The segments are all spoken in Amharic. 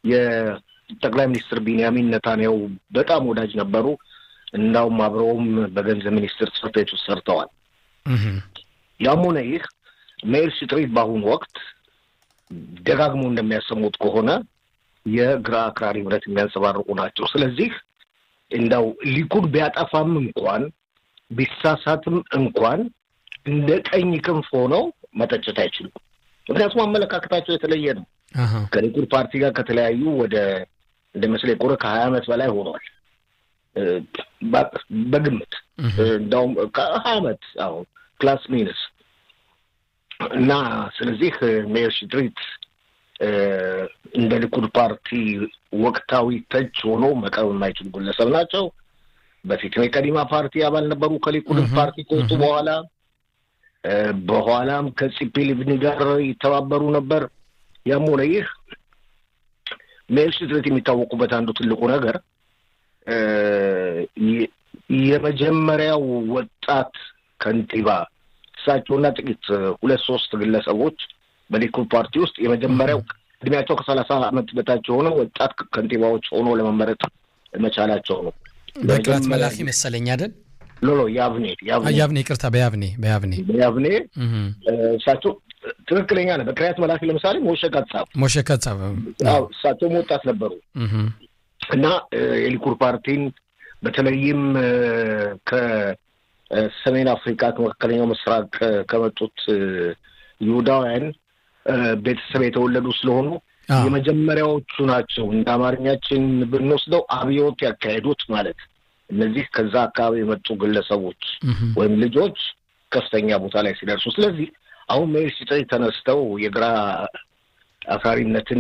የጠቅላይ ሚኒስትር ቢንያሚን ነታንያሁ በጣም ወዳጅ ነበሩ። እንዳውም አብረውም በገንዘብ ሚኒስትር ጽሕፈት ቤት ውስጥ ሰርተዋል። ያም ሆነ ይህ ሜይር ስትሪት በአሁኑ ወቅት ደጋግሞ እንደሚያሰሙት ከሆነ የግራ አክራሪ እምነት የሚያንጸባርቁ ናቸው። ስለዚህ እንዳው ሊኩድ ቢያጠፋም እንኳን ቢሳሳትም እንኳን እንደ ቀኝ ክንፍ ሆነው መተቸት አይችሉም። ምክንያቱም አመለካከታቸው የተለየ ነው። ከሊኩድ ፓርቲ ጋር ከተለያዩ ወደ እንደ መስለኝ ቆረ ከሀያ ዓመት በላይ ሆኗል በግምት እንዳውም ከሀያ ዓመት አሁን ፕላስ ሚንስ እና ስለዚህ ሜየር ሽትሪት እንደ ሊኩድ ፓርቲ ወቅታዊ ተች ሆኖ መቅረብ የማይችሉ ግለሰብ ናቸው። በፊትም የቀዲማ ፓርቲ አባል ነበሩ ከሊኩድ ፓርቲ ከወጡ በኋላ በኋላም ከፂፒ ሊቭኒ ጋር ይተባበሩ ነበር። ያም ሆነ ይህ ሜይር ሽትሪት የሚታወቁበት አንዱ ትልቁ ነገር የመጀመሪያው ወጣት ከንቲባ እሳቸውና ጥቂት ሁለት ሶስት ግለሰቦች በሊኩድ ፓርቲ ውስጥ የመጀመሪያው እድሜያቸው ከሰላሳ ዓመት በታች የሆነ ወጣት ከንቲባዎች ሆኖ ለመመረጥ መቻላቸው ነው። በቅላት መላኪ መሰለኝ አይደል? ሎሎ ያብኔ ያብኔ ይቅርታ፣ በያብኔ በያብኔ በያብኔ እሳቸው ትክክለኛ ነው። በቅሪያት መላኪ ለምሳሌ ሞሸ ካትሳብ ሞሸ ካትሳብ እሳቸውም ወጣት ነበሩ እና የሊኩድ ፓርቲን በተለይም ከሰሜን አፍሪካ ከመካከለኛው ምስራቅ ከመጡት ይሁዳውያን ቤተሰብ የተወለዱ ስለሆኑ የመጀመሪያዎቹ ናቸው። እንደ አማርኛችን ብንወስደው አብዮት ያካሄዱት ማለት እነዚህ ከዛ አካባቢ የመጡ ግለሰቦች ወይም ልጆች ከፍተኛ ቦታ ላይ ሲደርሱ፣ ስለዚህ አሁን ሜይር ሽትሪት ተነስተው የግራ አክራሪነትን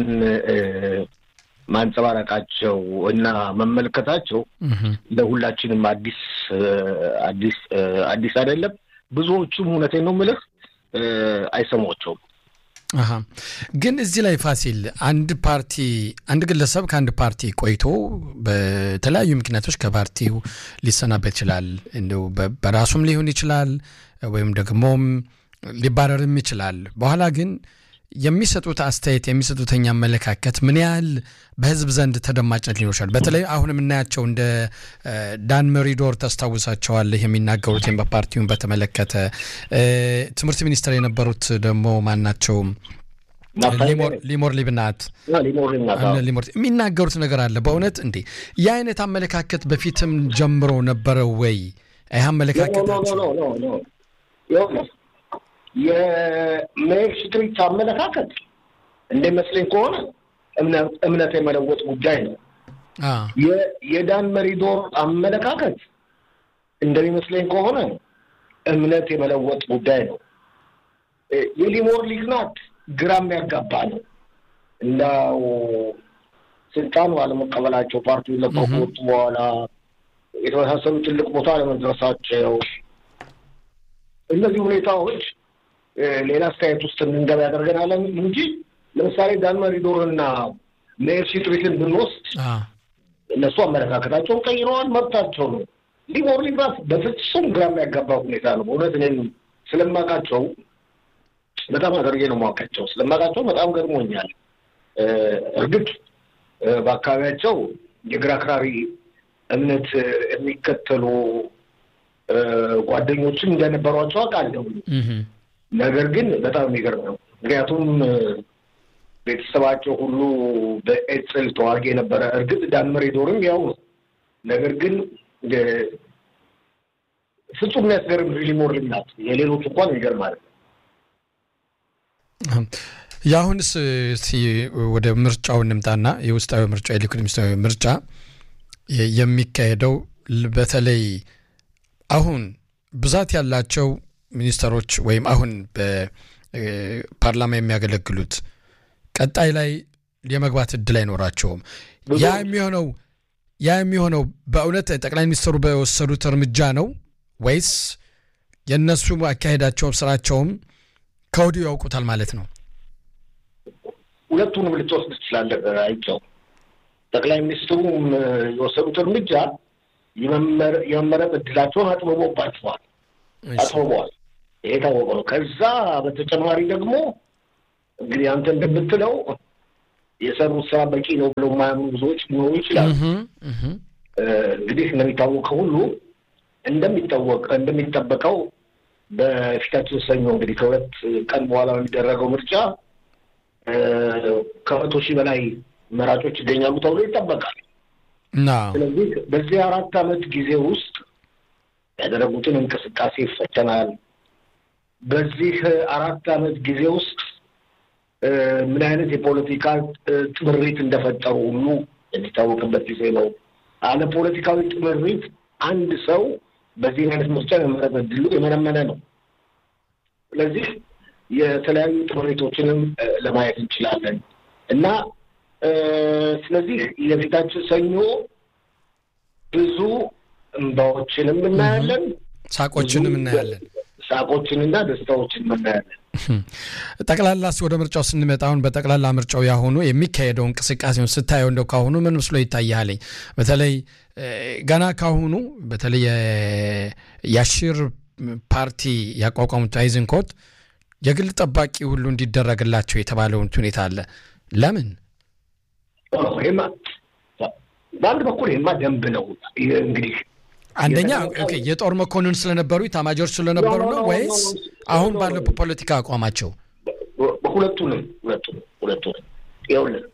ማንጸባረቃቸው እና መመልከታቸው ለሁላችንም አዲስ አዲስ አዲስ አይደለም። ብዙዎቹም እውነቴን ነው የምልህ አይሰሟቸውም። አሀ ግን እዚህ ላይ ፋሲል አንድ ፓርቲ አንድ ግለሰብ ከአንድ ፓርቲ ቆይቶ በተለያዩ ምክንያቶች ከፓርቲው ሊሰናበት ይችላል። እንደው በራሱም ሊሆን ይችላል ወይም ደግሞም ሊባረርም ይችላል። በኋላ ግን የሚሰጡት አስተያየት የሚሰጡተኛ አመለካከት ምን ያህል በህዝብ ዘንድ ተደማጭነት ሊኖር ይችላል? በተለይ አሁን የምናያቸው እንደ ዳን መሪዶር ታስታውሳቸዋለህ የሚናገሩትን በፓርቲውን በተመለከተ ትምህርት ሚኒስትር የነበሩት ደግሞ ማናቸው ሊሞር ሊብናት ሊሞር የሚናገሩት ነገር አለ። በእውነት እንዴ ይህ አይነት አመለካከት በፊትም ጀምሮ ነበረው ወይ? ይህ አመለካከታቸው የሜይር ሽትሪት አመለካከት እንደሚመስለኝ ከሆነ እምነት የመለወጥ ጉዳይ ነው። የዳን መሪዶር አመለካከት እንደሚመስለኝ ከሆነ እምነት የመለወጥ ጉዳይ ነው። የሊሞር ሊግናት ግራ የሚያጋባ ነው። እንዳው ስልጣኑ አለመቀበላቸው ፓርቲውን ለቀው ከወጡ በኋላ የተመሳሰሉ ትልቅ ቦታ አለመድረሳቸው እነዚህ ሁኔታዎች ሌላ አስተያየት ውስጥ እንድንገባ ያደርገናል እንጂ ለምሳሌ ዳን መሪዶርና ሜይር ሽትሪትን ብንወስድ እነሱ አመለካከታቸውን ቀይረዋል፣ መብታቸው ነው። ሊሞር ሊብራት በፍጹም ግራ የሚያጋባ ሁኔታ ነው። በእውነት እኔም ስለማውቃቸው በጣም አድርጌ ነው የማውቃቸው። ስለማውቃቸው በጣም ገርሞኛል። እርግጥ በአካባቢያቸው የግራ አክራሪ እምነት የሚከተሉ ጓደኞችም እንደነበሯቸው አውቃለሁ። ነገር ግን በጣም የሚገርም ነው። ምክንያቱም ቤተሰባቸው ሁሉ በኤጽል ተዋጊ የነበረ እርግጥ ዳን መሪዶርም ያው ነው። ነገር ግን ፍጹም የሚያስገርም ሊሞር ልናት የሌሎች እንኳን ይገርማል። የአሁንስ ወደ ምርጫው እንምጣና የውስጣዊ ምርጫ የሊኩድ ውስጣዊ ምርጫ የሚካሄደው በተለይ አሁን ብዛት ያላቸው ሚኒስተሮች ወይም አሁን በፓርላማ የሚያገለግሉት ቀጣይ ላይ የመግባት እድል አይኖራቸውም። ያ የሚሆነው ያ የሚሆነው በእውነት ጠቅላይ ሚኒስትሩ በወሰዱት እርምጃ ነው ወይስ የእነሱ አካሄዳቸውም ስራቸውም ከወዲሁ ያውቁታል ማለት ነው? ሁለቱንም ልትወስድ ትችላለህ። አይቸው ጠቅላይ ሚኒስትሩም የወሰዱት እርምጃ የመመረጥ እድላቸውን አጥብቦባቸዋል አጥብበዋል። ይሄ የታወቀ ነው። ከዛ በተጨማሪ ደግሞ እንግዲህ አንተ እንደምትለው የሰሩት ስራ በቂ ነው ብለው የማያምኑ ብዙዎች ሊኖሩ ይችላሉ። እንግዲህ እንደሚታወቀው ሁሉ እንደሚታወቅ እንደሚጠበቀው በፊታችን ሰኞ እንግዲህ ከሁለት ቀን በኋላ የሚደረገው ምርጫ ከመቶ ሺህ በላይ መራጮች ይገኛሉ ተብሎ ይጠበቃል። ስለዚህ በዚህ አራት ዓመት ጊዜ ውስጥ ያደረጉትን እንቅስቃሴ ይፈተናል። በዚህ አራት ዓመት ጊዜ ውስጥ ምን አይነት የፖለቲካ ጥምሪት እንደፈጠሩ ሁሉ የሚታወቅበት ጊዜ ነው። አለ ፖለቲካዊ ጥምሪት አንድ ሰው በዚህ አይነት ምርጫ የመመረጥ ዕድሉ የመነመነ ነው። ስለዚህ የተለያዩ ጥምሪቶችንም ለማየት እንችላለን እና ስለዚህ የፊታችን ሰኞ ብዙ እንባዎችንም እናያለን፣ ሳቆችንም እናያለን፣ ሳቆችንና ደስታዎችን እናያለን። ጠቅላላስ ወደ ምርጫው ስንመጣ አሁን በጠቅላላ ምርጫው ያሁኑ የሚካሄደው እንቅስቃሴውን ስታየው እንደው ካሁኑ ምን ምስሎ ይታያለኝ? በተለይ ገና ካሁኑ በተለይ የአሽር ፓርቲ ያቋቋሙት አይዝንኮት የግል ጠባቂ ሁሉ እንዲደረግላቸው የተባለውን ሁኔታ አለ። ለምን? በአንድ በኩል ይህማ ደንብ ነው እንግዲህ አንደኛ የጦር መኮንን ስለነበሩ ኢታማጆር ስለነበሩ ነው ወይስ አሁን ባለው ፖለቲካ አቋማቸው? ሁለቱንም ሁለቱንም ሁለቱንም ይኸውልህ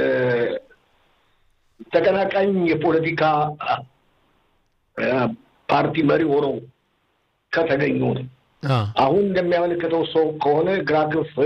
ተቀናቃኝ የፖለቲካ ፓርቲ መሪ ሆነው ከተገኙ ነው። አሁን እንደሚያመለክተው ሰው ከሆነ ግራ ክንፍን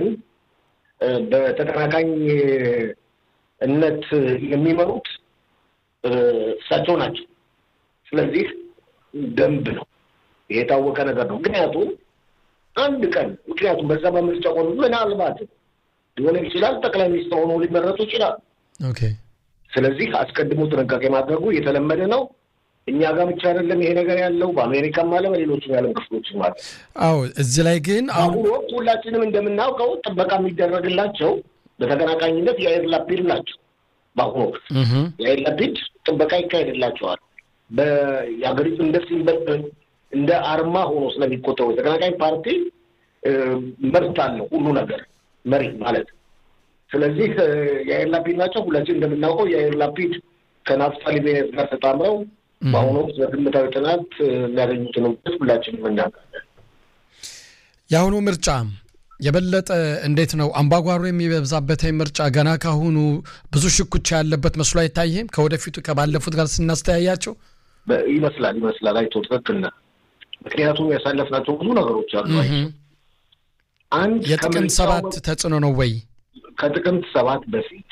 በተቀናቃኝነት የሚመሩት እሳቸው ናቸው። ስለዚህ ደንብ ነው፣ የታወቀ ነገር ነው። ምክንያቱም አንድ ቀን ምክንያቱም በዛ በምርጫ ቆኑ ምናልባት ሊሆን ይችላል ጠቅላይ ሚኒስትር ሆኖ ሊመረጡ ይችላል። ስለዚህ አስቀድሞ ጥንቃቄ ማድረጉ የተለመደ ነው። እኛ ጋር ብቻ አይደለም ይሄ ነገር ያለው በአሜሪካም አለ በሌሎችም ያለም ክፍሎችም አለ። አዎ እዚህ ላይ ግን አሁን ወቅት ሁላችንም እንደምናውቀው ጥበቃ የሚደረግላቸው በተቀናቃኝነት የአይር ላፒድ ናቸው። በአሁኑ ወቅት የአይር ላፒድ ጥበቃ ይካሄድላቸዋል። የሀገሪቱ እንደ ሲምበል እንደ አርማ ሆኖ ስለሚቆጠሩ የተቀናቃኝ ፓርቲ መብት አለው ሁሉ ነገር መሪ ማለት ስለዚህ የአይር ላፒድ ናቸው። ሁላችን እንደምናውቀው የአይር ላፒድ ከናፍታሊ ቤኔት ጋር ተጣምረው በአሁኑ ወቅት በግምታዊ ጥናት የሚያገኙትን ውጤት ሁላችንም እናውቃለን። የአሁኑ ምርጫ የበለጠ እንዴት ነው አምባጓሮ የሚበዛበት ምርጫ ገና ካሁኑ ብዙ ሽኩቻ ያለበት መስሎ አይታይም? ከወደፊቱ ከባለፉት ጋር ስናስተያያቸው ይመስላል ይመስላል። አይቶ ትክክል ነህ። ምክንያቱም ያሳለፍናቸው ብዙ ነገሮች አሉ። አንድ የጥቅምት ሰባት ተጽዕኖ ነው ወይ? ከጥቅምት ሰባት በፊት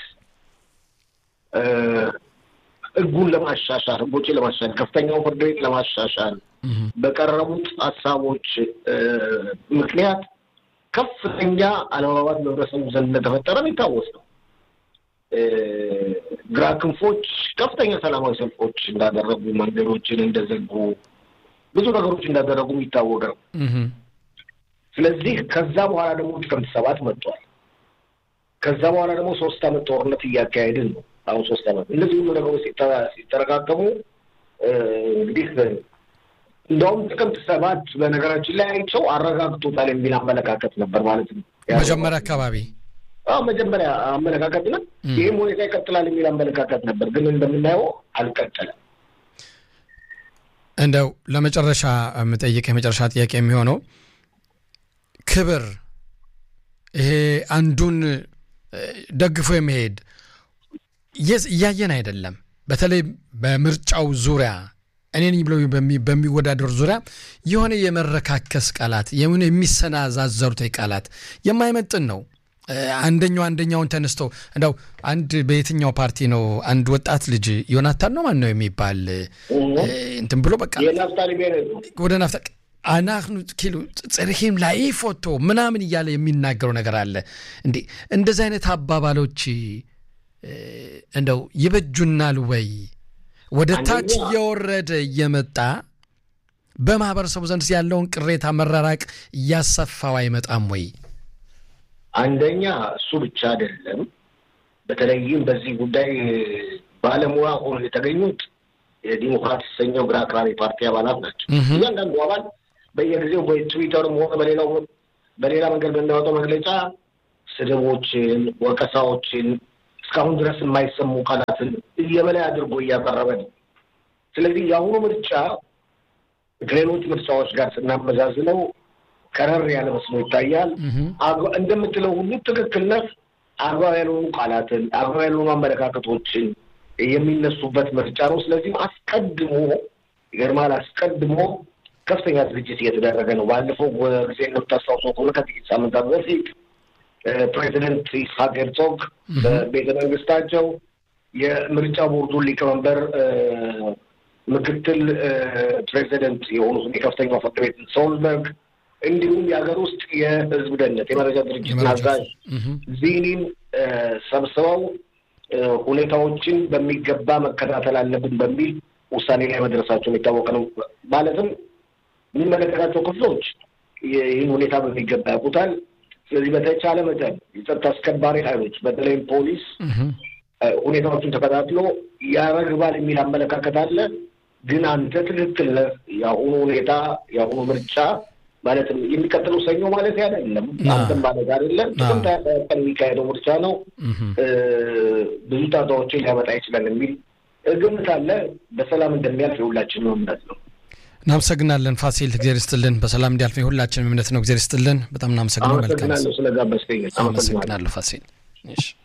ህጉን ለማሻሻል ህጎችን ለማሻሻል ከፍተኛው ፍርድ ቤት ለማሻሻል በቀረቡት ሀሳቦች ምክንያት ከፍተኛ አለመግባባት በህብረተሰቡ ዘንድ እንደተፈጠረ የሚታወስ ነው። ግራ ክንፎች ከፍተኛ ሰላማዊ ሰልፎች እንዳደረጉ፣ መንገዶችን እንደዘጉ፣ ብዙ ነገሮች እንዳደረጉ የሚታወቅ ነው። ስለዚህ ከዛ በኋላ ደግሞ ጥቅምት ሰባት መጥቷል። ከዛ በኋላ ደግሞ ሶስት አመት ጦርነት እያካሄድን ነው። አሁን ሶስት አመት እነዚህ ሁሉ ነገሮች ሲጠረቃቀሙ እንግዲህ እንደውም ጥቅምት ሰባት በነገራችን ላይ አይቸው አረጋግጦታል የሚል አመለካከት ነበር ማለት ነው። መጀመሪያ አካባቢ አዎ መጀመሪያ አመለካከት ነው። ይህም ሁኔታ ይቀጥላል የሚል አመለካከት ነበር፣ ግን እንደምናየው አልቀጠለም። እንደው ለመጨረሻ የምጠይቅ የመጨረሻ ጥያቄ የሚሆነው ክብር ይሄ አንዱን ደግፎ የመሄድ እያየን አይደለም። በተለይ በምርጫው ዙሪያ እኔን ብለው በሚወዳደሩ ዙሪያ የሆነ የመረካከስ ቃላት የሆነ የሚሰናዛዘሩት ቃላት የማይመጥን ነው። አንደኛው አንደኛውን ተነስቶ እንደው አንድ በየትኛው ፓርቲ ነው አንድ ወጣት ልጅ ዮናታን ነው ማን ነው የሚባል እንትን ብሎ በቃ ወደ ናፍታ አናክኑ ኪሉ ጽርሂም ላይ ፎቶ ምናምን እያለ የሚናገረው ነገር አለ። እንዴ እንደዚህ አይነት አባባሎች እንደው ይበጁናል ወይ? ወደ ታች እየወረደ እየመጣ በማህበረሰቡ ዘንድ ያለውን ቅሬታ መራራቅ እያሰፋው አይመጣም ወይ? አንደኛ እሱ ብቻ አይደለም። በተለይም በዚህ ጉዳይ ባለሙያ ሆኖ የተገኙት የዲሞክራት የተሰኘው ግራ አክራሪ ፓርቲ አባላት ናቸው። እያንዳንዱ አባል በየጊዜው በትዊተርም ሆነ በሌላው በሌላ መንገድ በሚያወጣው መግለጫ ስድቦችን፣ ወቀሳዎችን እስካሁን ድረስ የማይሰሙ ቃላትን እየበላይ አድርጎ እያቀረበ ነው። ስለዚህ የአሁኑ ምርጫ ከሌሎች ምርጫዎች ጋር ስናመዛዝነው ከረር ያለ መስሎ ይታያል። እንደምትለው ሁሉ ትክክልነት አግባብ ያልሆኑ ቃላትን፣ አግባብ ያልሆኑ አመለካከቶችን የሚነሱበት ምርጫ ነው። ስለዚህም አስቀድሞ ይገርማል፣ አስቀድሞ ከፍተኛ ዝግጅት እየተደረገ ነው። ባለፈው ጊዜ እንደምታስታውሰው ከሆነ ከጥቂት ሳምንታት በፊት ፕሬዚደንት ይስሐቅ ሄርዞግ በቤተ መንግስታቸው የምርጫ ቦርዱን ሊቀመንበር ምክትል ፕሬዚደንት የሆኑትን የከፍተኛው ፍርድ ቤት ሶልበርግ እንዲሁም የሀገር ውስጥ የህዝብ ደህንነት የመረጃ ድርጅት አዛዥ ዚኒን ሰብስበው ሁኔታዎችን በሚገባ መከታተል አለብን በሚል ውሳኔ ላይ መድረሳቸው የሚታወቅ ነው። ማለትም የሚመለከታቸው ክፍሎች ይህን ሁኔታ በሚገባ ያውቁታል። ስለዚህ በተቻለ መጠን የጸጥታ አስከባሪ ኃይሎች በተለይም ፖሊስ ሁኔታዎችን ተከታትሎ ያረግባል የሚል አመለካከት አለ። ግን አንተ ትክክል ነህ። የአሁኑ ሁኔታ የአሁኑ ምርጫ ማለትም የሚቀጥለው ሰኞ ማለት አይደለም፣ አንተም ማለት አይደለም። ጥቅምት ቀን የሚካሄደው ምርጫ ነው። ብዙ ጣጣዎችን ሊያመጣ ይችላል የሚል ግምት አለ። በሰላም እንደሚያልፍ የሁላችንም እምነት ነው። እናመሰግናለን ፋሲል፣ እግዜር ይስጥልን። በሰላም እንዲያልፍ የሁላችንም እምነት ነው። እግዜር ይስጥልን። በጣም እናመሰግናለን። አመሰግናለሁ ስለጋበዝከኝ። አመሰግናለሁ ፋሲል።